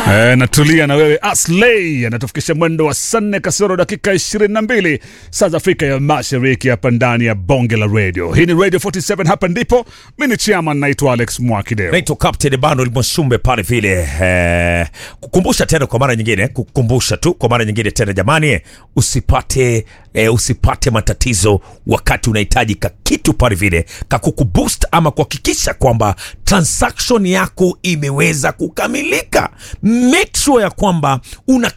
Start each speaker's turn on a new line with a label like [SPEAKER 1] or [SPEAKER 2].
[SPEAKER 1] E, natulia na wewe Asley anatufikisha mwendo wa saa nne kasoro dakika 22 saa za Afrika ya Mashariki, hapa ndani ya bonge la radio. Hii ni Radio 47, hapa ndipo mi ni chairman, naitwa Alex Mwakideo.
[SPEAKER 2] naitwa Captain Emmanuel Mwasumbe pale vile eh, kukumbusha tena kwa mara nyingine, kukumbusha tu kwa mara nyingine tena jamani, usipate eh, usipate matatizo wakati unahitaji ka kitu pale vile kakukuboost ama kuhakikisha kwamba transaction yako imeweza kukamilika. Make sure ya kwamba una